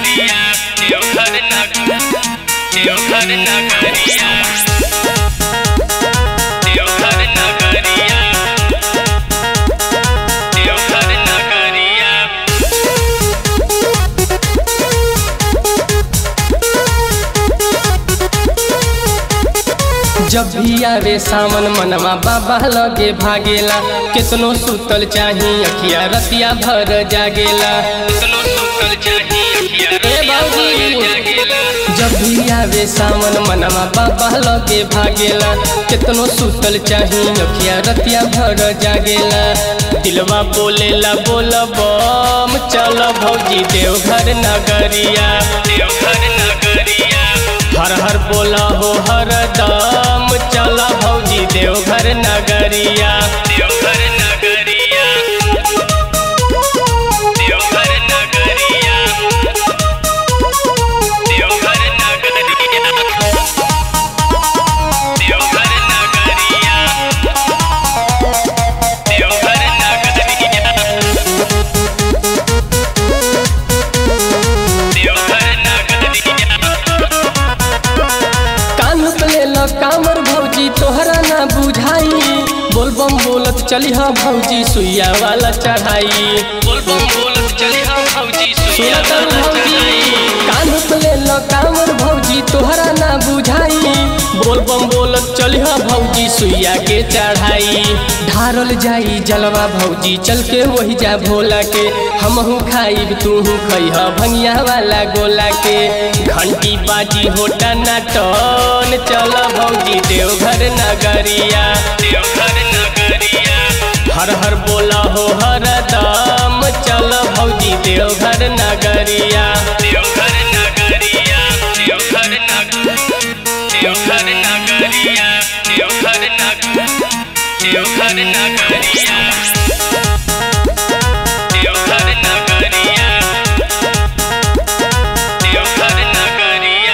नगरिया देवघर नगर देवघर नगरिया देवघर नगरिया देवघर नगरिया जब भी आवे सावन मनवा बाबा लगे भागेला कितनो सुतल चाही अखिया रतिया भर जागेला कितनो सुतल चाही अखिया रतिया भर जागेला जब भी आवे सावन मनवा बाबा लगे भागेला कितनो सुतल चाही अखिया रतिया भर जागेला दिलवा बोलेला बोल बम चल भौजी देवघर नगरिया देवघर नगरिया हर हर बोला हो हर दम चल भौजी देवघर नगरिया देवघर नगरिया देवघर नगरिया देवघर नगरिया देवघर नगरिया देवघर नगरिया देवघर नगरिया कान पे ल कामर भौजी तोहरा ना बुझाई बोलबम बोलत चली हाँ भौजी सुइया वाला चढ़ाई बोल बम बोलत चली हम भौजी सुइया सुनत वाला भौजी चढ़ाई कान पे ल कामर भौजी तोहरा ना बुझाई बोलबम बोलत चली हाँ भौजी सुइया के चढ़ाई ढारल जाई जलवा भौजी चल के वही जा भोला के हमहू खाइब तूहू खइह भंगिया वाला गोला के घंटी बाजी होटा ना टन चल भौजी देवघर नगरिया देवघर नगरिया हर हर बोला हो हर दम चल भौजी देवघर नगरिया देवघर नगरिया देवघर नगर देवघर नगरिया देवघर नगर देवघर नगरिया देवघर नगरिया देवघर नगरिया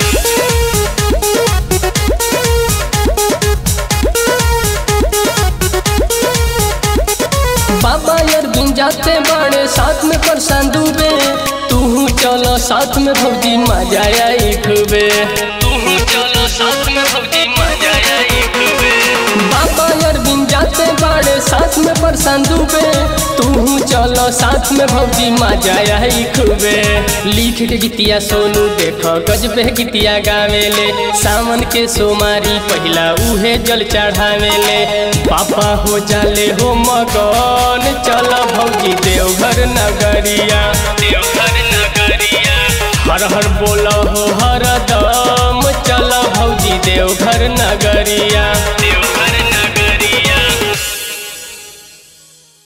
बाबा अरविंद जाते बड़े साथ में परेशान डूबे तू चलो साथ में भौजी मजा आई खूबे तू चलो साथ में भौजी मजा आई खूबे बाबा अरविंद जाते बड़े साथ में परेशान डूबे तू चलो साथ में भौजी मजा आई खूबे लिख के गीतिया सोनू देखो गजबे गीतिया गावेले सावन के सोमारी पहिला उहे जल चढ़ावेले पापा हो जाले हो मगन चल भौजी देवघर नगरिया देवघर नगरिया हर हर बोला हो हर दम चल भौजी देवघर नगरिया